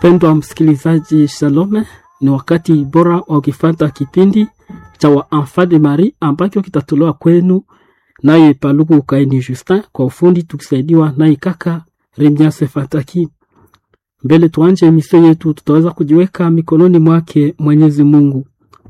Mpendwa msikilizaji, shalome. Ni wakati bora wa ukifata kipindi cha wa Enfant de Marie ambacho kitatolewa kwenu naye Paluku Ukaini Justin, kwa ufundi tukisaidiwa naye kaka Remiase Fataki. Mbele tuanje emisio yetu, tutaweza kujiweka mikononi mwake Mwenyezi Mungu.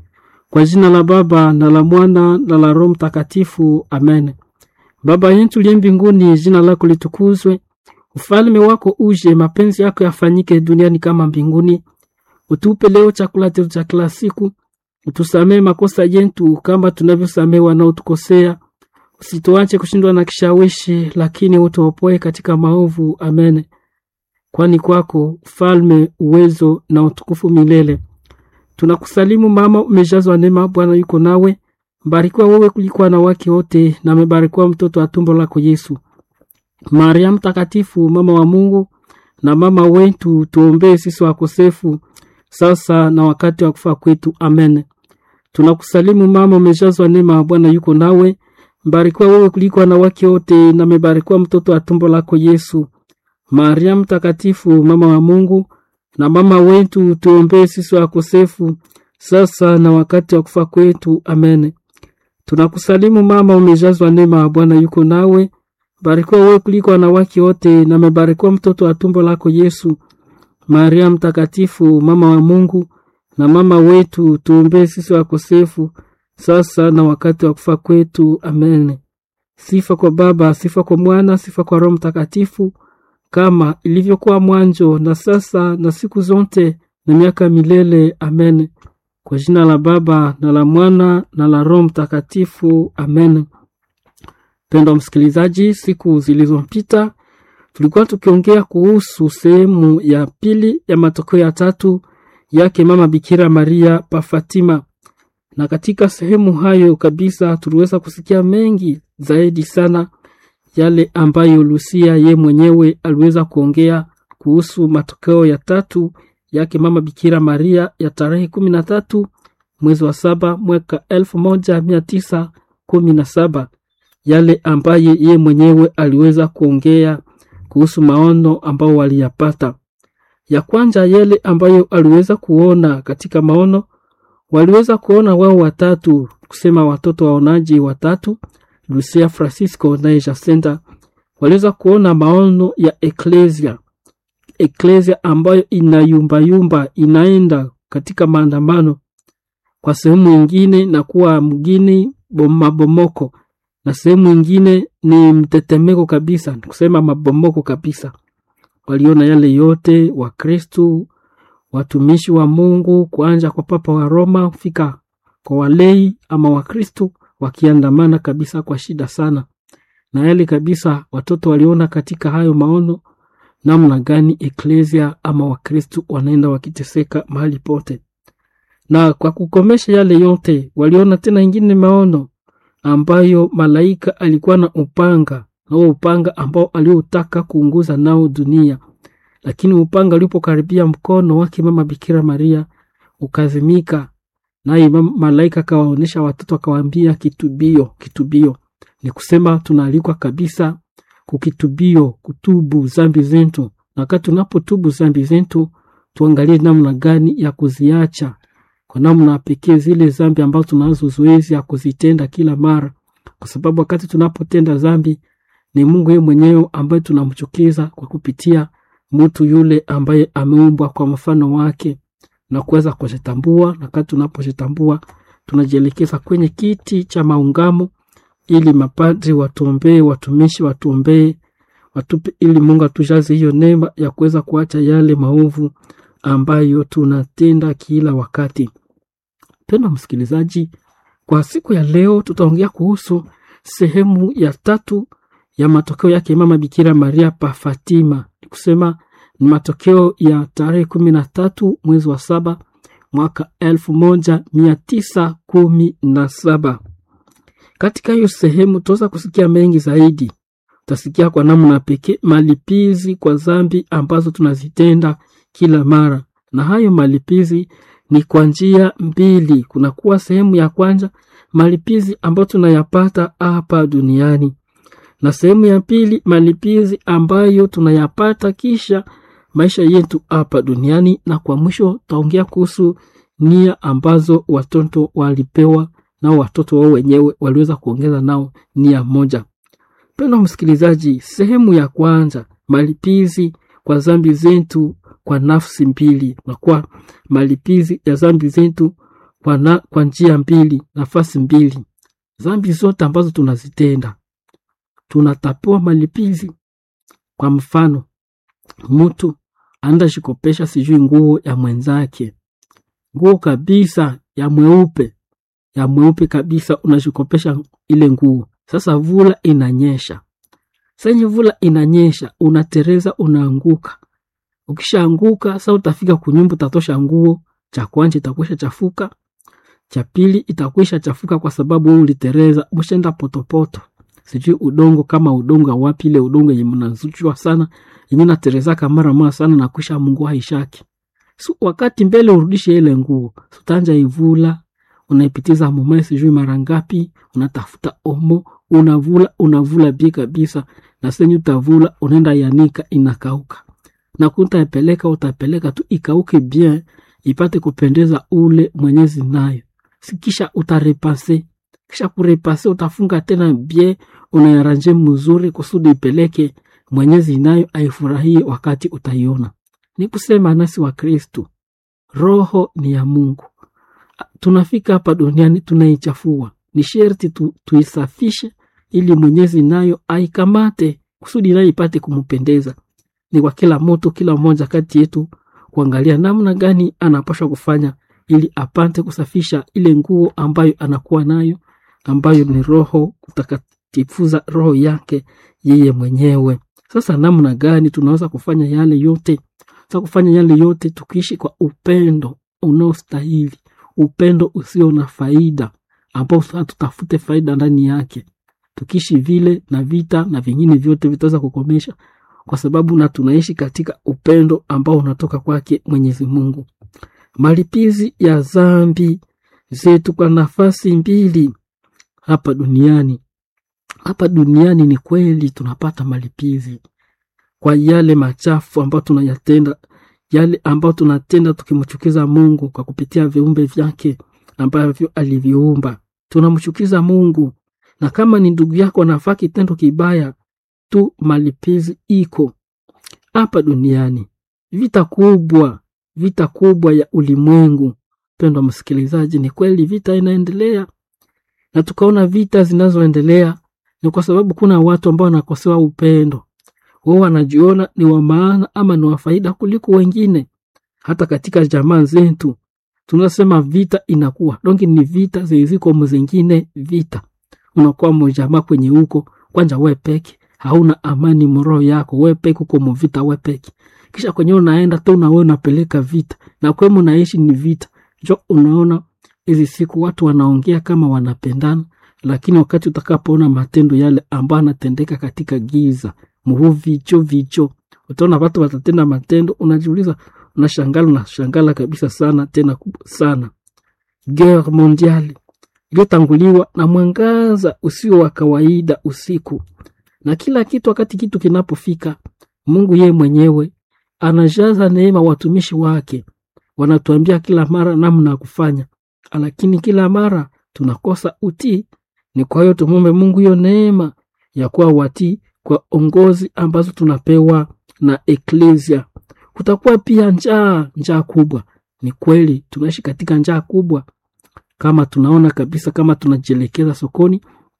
Kwa jina la Baba na la Mwana na la Roho Mtakatifu, amen. Baba yetu liye mbinguni, jina lako litukuzwe, ufalme wako uje, mapenzi yako yafanyike duniani kama mbinguni. Utupe leo chakula chetu cha kila siku, utusamee makosa yetu kama tunavyosamee wanaotukosea, usituache kushindwa na kishawishi, lakini utuopoe katika maovu. Amen. Kwani kwako ufalme, uwezo na utukufu milele. Tunakusalimu mama, umejazwa neema, Bwana yuko nawe, mbarikiwa wewe kuliko wanawake wote, na amebarikiwa mtoto wa tumbo lako Yesu. Maria Mtakatifu, mama wa Mungu na mama wetu, tuombee sisi wakosefu sasa na wakati wa kufa kwetu. Amen. Tunakusalimu mama, umejazwa neema, Bwana yuko nawe, mbarikiwa wewe kuliko wanawake wote, na amebarikiwa mtoto wa tumbo lako Yesu. Maria Mtakatifu, mama wa Mungu na mama wetu, tuombee sisi wakosefu sasa na wakati wa kufa kwetu. Amen. Tunakusalimu mama, umejazwa neema, Bwana yuko nawe, barikiwa wewe kuliko wanawake wote, na amebarikiwa mtoto wa tumbo lako Yesu. Maria Mtakatifu, mama wa Mungu na mama wetu, tuombee sisi wakosefu sasa na wakati wa kufa kwetu. Amen. Sifa kwa Baba, sifa kwa Mwana, sifa kwa Roho Mtakatifu, kama ilivyokuwa mwanzo na sasa na siku zote na miaka milele. Amen. Kwa jina la Baba na la Mwana na la Roho Mtakatifu. Amen. Mpendwa msikilizaji, siku zilizopita tulikuwa tukiongea kuhusu sehemu ya pili ya matokeo ya tatu yake mama Bikira Maria pa Fatima, na katika sehemu hayo kabisa tuliweza kusikia mengi zaidi sana yale ambayo Lucia ye mwenyewe aliweza kuongea kuhusu matokeo ya tatu yake mama Bikira Maria ya tarehe kumi na tatu mwezi wa saba mwaka elfu moja mia tisa kumi na saba yale ambaye ye mwenyewe aliweza kuongea kuhusu maono ambao waliyapata. Ya kwanza yale ambayo aliweza kuona katika maono, waliweza kuona wao watatu, kusema watoto waonaji watatu, Lucia, Francisco na Jacinta, waliweza kuona maono ya eklesia, eklesia ambayo inayumbayumba, inaenda katika maandamano, kwa sehemu ingine na kuwa mgini mabomoko na sehemu ingine ni mtetemeko kabisa, kusema mabomoko kabisa. Waliona yale yote, Wakristu watumishi wa Mungu, kuanja kwa Papa wa Roma kufika kwa walei ama Wakristu wakiandamana kabisa kwa shida sana, na yale kabisa watoto waliona katika hayo maono, namna gani eklesia ama Wakristu wanaenda wakiteseka mahali pote. Na kwa kukomesha yale yote, waliona tena ingine maono ambayo malaika alikuwa na upanga na huo upanga ambao aliotaka kuunguza nao dunia, lakini upanga ulipokaribia mkono wake mama Bikira Maria ukazimika, naye malaika akawaonyesha watoto akawaambia, kitubio, kitubio. Ni kusema tunaalikwa kabisa kukitubio, kutubu zambi zetu, na wakati tunapotubu zambi zetu tuangalie namna gani ya kuziacha kwa namna pekee zile zambi ambazo tunazo zoezi ya kuzitenda kila mara, kwa sababu wakati tunapotenda zambi ni Mungu yeye mwenyewe ambaye tunamchukiza kwa kupitia mtu yule ambaye ameumbwa kwa mfano wake na kuweza kujitambua. Na wakati tunapojitambua tunajielekeza kwenye kiti cha maungamo, ili mapadri watuombee, watumishi watuombee, watupe, ili Mungu atujaze hiyo neema ya kuweza kuacha yale maovu ambayo tunatenda kila wakati. Mpendwa msikilizaji, kwa siku ya leo tutaongea kuhusu sehemu ya tatu ya matokeo yake mama Bikira Maria pa Fatima. Ni kusema ni matokeo ya tarehe kumi na tatu mwezi wa saba mwaka elfu moja mia tisa kumi na saba. Katika hiyo sehemu tutaweza kusikia mengi zaidi. Utasikia kwa namna pekee malipizi kwa zambi ambazo tunazitenda kila mara, na hayo malipizi ni kwa njia mbili. Kunakuwa sehemu ya kwanza malipizi ambayo tunayapata hapa duniani, na sehemu ya pili malipizi ambayo tunayapata kisha maisha yetu hapa duniani, na kwa mwisho taongea kuhusu nia ambazo watoto walipewa nao watoto wao wenyewe waliweza kuongeza nao nia moja. Mpendwa msikilizaji, sehemu ya kwanza, malipizi kwa zambi zetu kwa nafsi mbili, na kwa malipizi ya zambi zetu kwa, na, kwa njia mbili, nafasi mbili. Zambi zote ambazo tunazitenda tunatapewa malipizi. Kwa mfano, mtu anaenda shikopesha sijui nguo ya mwenzake, nguo kabisa ya mweupe ya mweupe kabisa, unashikopesha ile nguo. Sasa vula inanyesha, senye vula inanyesha, unatereza, unaanguka. Ukishaanguka sasa, utafika kunyumba, utatosha nguo, cha kwanza itakwisha chafuka, cha pili itakwisha chafuka kwa sababu wewe ulitereza, umeshaenda potopoto sijui udongo kama udongo wapi, ile udongo yenye mnazuchwa sana yenye naterezaka mara mara sana na kwisha mungu haishaki. So, wakati mbele urudishe ile nguo, utanja ivula, unaipitiza mumae sijui mara ngapi, unatafuta omo, unavula unavula bi kabisa, na senyu utavula unaenda yanika, inakauka na kutaipeleka utapeleka tu ikauke bien, ipate kupendeza ule mwenyezi nayo, sikisha utarepase kisha kurepase utafunga tena bie unayaranje mzuri kusudi ipeleke mwenyezi nayo aifurahie wakati utaiona. Ni kusema nasi wa Kristu, roho ni ya Mungu. Tunafika hapa duniani tunaichafua, ni sherti tu, tuisafishe ili mwenyezi nayo aikamate kusudi nayo ipate kumpendeza. Ni kwa kila mtu, kila mmoja kati yetu kuangalia namna gani anapaswa kufanya ili apate kusafisha ile nguo ambayo anakuwa nayo ambayo ni roho kutakatifuza roho yake yeye mwenyewe. Sasa namna gani tunaweza kufanya yale yote? Sasa kufanya yale yote tukiishi kwa upendo unaostahili, upendo usio na faida, ambao hatutafute faida ndani yake. Tukiishi vile, na vita na vingine vyote vitaweza kukomesha, kwa sababu na tunaishi katika upendo ambao unatoka kwake Mwenyezi Mungu. Malipizi ya zambi zetu kwa nafasi mbili hapa duniani. Hapa duniani ni kweli tunapata malipizi kwa yale machafu ambayo tunayatenda, yale ambayo tunatenda tukimchukiza Mungu kwa kupitia viumbe vyake ambavyo aliviumba. Tunamchukiza Mungu, na kama ni ndugu yako anafaa kitendo kibaya tu, malipizi iko hapa duniani. Vita kubwa, vita kubwa ya ulimwengu. Pendwa msikilizaji, ni kweli vita inaendelea na tukaona vita zinazoendelea ni kwa sababu kuna watu ambao wanakosewa upendo. Wao wanajiona ni wa maana ama ni wa faida kuliko wengine. Hata katika jamaa zetu tunasema vita inakuwa dongi, ni vita ziliziko mzingine. Vita unakuwa mjamaa kwenye huko kwanja, we peke hauna amani mroho yako, we peke uko mvita, we peke kisha kwenye unaenda tu na wewe unapeleka vita na kwemu unaishi ni vita. Jo, unaona hizi siku watu wanaongea kama wanapendana, lakini wakati utakapoona matendo yale ambayo anatendeka katika giza muhu vicho vicho, utaona watu watatenda matendo, unajiuliza, unashangala, unashangala kabisa sana, tena kubwa sana. Guerre mondiale iliyotanguliwa na mwangaza usio wa kawaida usiku, na kila kitu. Wakati kitu kinapofika, Mungu yeye mwenyewe anajaza neema watumishi wake, wanatuambia kila mara namna ya kufanya lakini kila mara tunakosa utii. Ni kwa hiyo tumwombe Mungu hiyo neema ya kuwa watii kwa ongozi ambazo tunapewa na eklesia. Kutakuwa pia njaa, njaa kubwa. Ni kweli tunaishi katika njaa kubwa, kama tunaona kabisa, kama tunajielekeza sokoni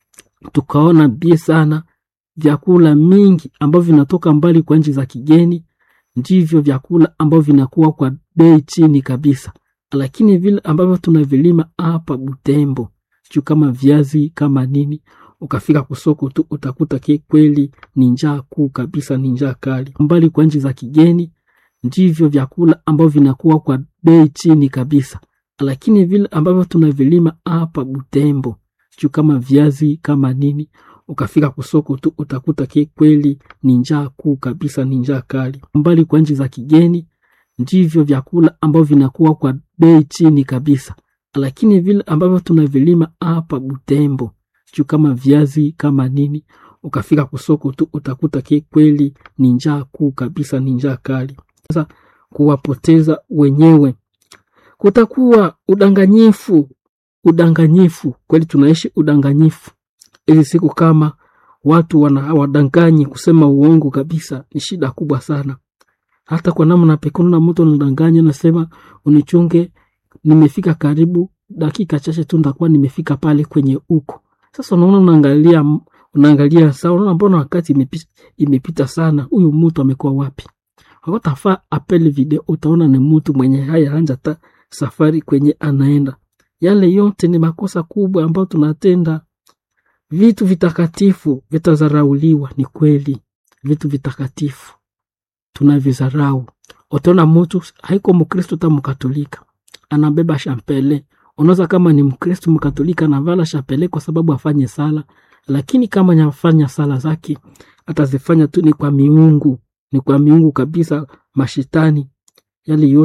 tukaona bie sana vyakula mingi ambavyo vinatoka mbali kwa nchi za kigeni, ndivyo vyakula ambavyo vinakuwa kwa bei chini kabisa lakini vile ambavyo tunavilima hapa Butembo juu kama viazi kama nini, ukafika kusoko tu utakuta ke kweli ni njaa kuu kabisa, ni njaa kali. Mbali kwa nchi za kigeni ndivyo vyakula ambavyo vinakuwa kwa bei chini kabisa, lakini vile ambavyo tunavilima hapa Butembo juu kama viazi kama nini, ukafika kusoko tu utakuta ke kweli ni njaa kuu kabisa, ni njaa kali. Mbali kwa nchi za kigeni ndivyo vyakula ambavyo vinakuwa kwa bei chini kabisa, lakini vile ambavyo tunavilima hapa Butembo juu kama viazi kama nini, ukafika kusoko tu utakuta ke kweli ni njaa kuu kabisa, ni njaa kali. kuwapoteza wenyewe. Kutakuwa udanganyifu, udanganyifu kweli, tunaishi udanganyifu hizi siku. Kama watu wana wadanganyi kusema uongo kabisa, ni shida kubwa sana. Hata kwa namna pekee, na mtu anadanganya, nasema unichunge, nimefika karibu dakika chache tu ndakuwa nimefika pale kwenye uko. Sasa unaona, unaangalia unaangalia saa, unaona mbona wakati imepita, imepita sana, huyu mtu amekuwa wapi? Wakatafaa apele video, utaona ni mtu mwenye haya anja ta safari kwenye anaenda. Yale yote ni makosa kubwa ambayo tunatenda. Vitu vitakatifu vitazarauliwa, ni kweli, vitu vitakatifu tunavizarau. Utaona mtu haiko Mkristo ta Mkatolika anabeba shampele. Unaweza kama ni Mkristo Mkatolika anavala shampele kwa sababu afanye sala, lakini kama nyafanya sala zake atazifanya tu ni kwa miungu, ni kwa miungu kabisa, mashitani yale yote